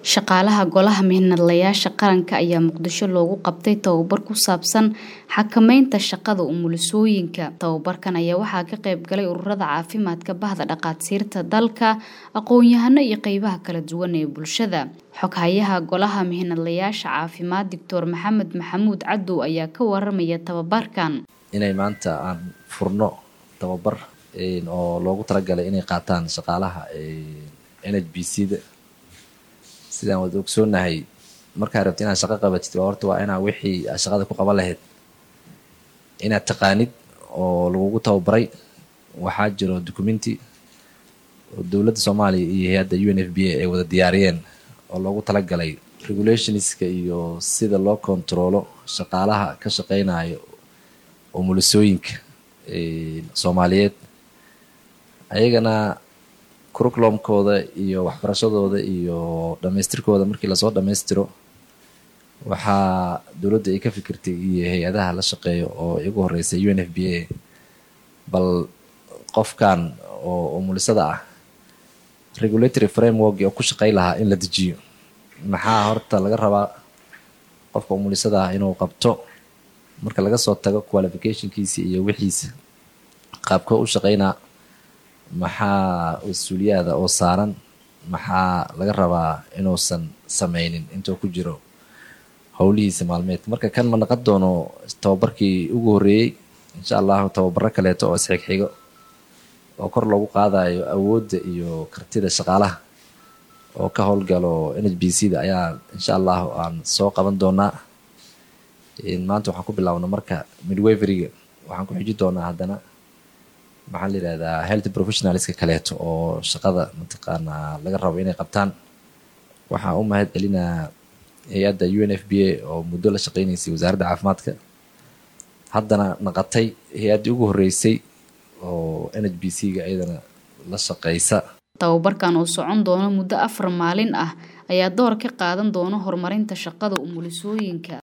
Shaqaalaha Golaha Mihnadlayaasha Qaranka ayaa Muqdisho loogu qabtay tababar ku saabsan xakamaynta shaqada umulisooyinka. Tababarkan ayaa waxaa ka qayb galay ururada caafimaadka, bahda dhaqaatiirta dalka, aqoon-yahano iyo qaybaha kala duwan ee bulshada. Xoghayaha Golaha Mihnadlayaasha Caafimaad Dr. Maxamed Maxamuud Cadow ayaa ka waramaya tababarkan. inay maanta aan furno tababar oo loogu talagalay inay qaataan shaqaalaha NHBC-da sidaan wada ogsoonahay markaa rabti inaad shaqo qabatid waa horta waa inaa wixii aad shaqada ku qaban lahayd inaad taqaanid oo lagugu tababaray waxaa jiro documenti oo dowladda soomaaliya iyo hay-adda u n f b a ay wada diyaariyeen oo loogu talagalay regulationska iyo sida loo kontaroolo shaqaalaha ka shaqeynayo umulisooyinka soomaaliyeed ayagana curriculumkooda iyo waxbarashadooda iyo dhamaystirkooda markii lasoo dhamaystiro waxaa dowladda ay ka fikirtay iyo hay-adaha la shaqeeyo oo igu horeysay u n f b a bal qofkan oo umulisada ah regulatory framework oo ku shaqey lahaa in la dejiyo maxaa horta laga rabaa qofka umulisada ah inuu qabto marka laga soo tago qualificationkiisa iyo wixiisa qaabkoo u shaqeynaa maxaa mas-uuliyaada oo saaran maxaa laga rabaa inuusan sameynin intuu ku jiro howlihiisa maalmeed marka kan ma naqon doono tababarkii ugu horreeyey insha allahu tababaro kaleeto oo isxigxigo oo kor loogu qaadayo awoodda iyo kartida shaqaalaha oo ka howlgalo n h b c da ayaa insha allahu aan soo qaban doonaa maanta waxaan ku bilaabna marka midweveriga waxaan ku xiji doonaa haddana maxaa la yihahdaa health professionalska kaleeto oo shaqada mataqaanaa laga rabo inay qabtaan waxaan u mahad celinaa hay-adda u n f b a oo muddo la shaqeynaysay wasaaradda caafimaadka haddana naqatay hay-addii ugu horreysay oo n h b c ga iyadana la shaqeysa tababarkan oo socon doona muddo afar maalin ah ayaa door ka qaadan doona horumarinta shaqada umulisooyinka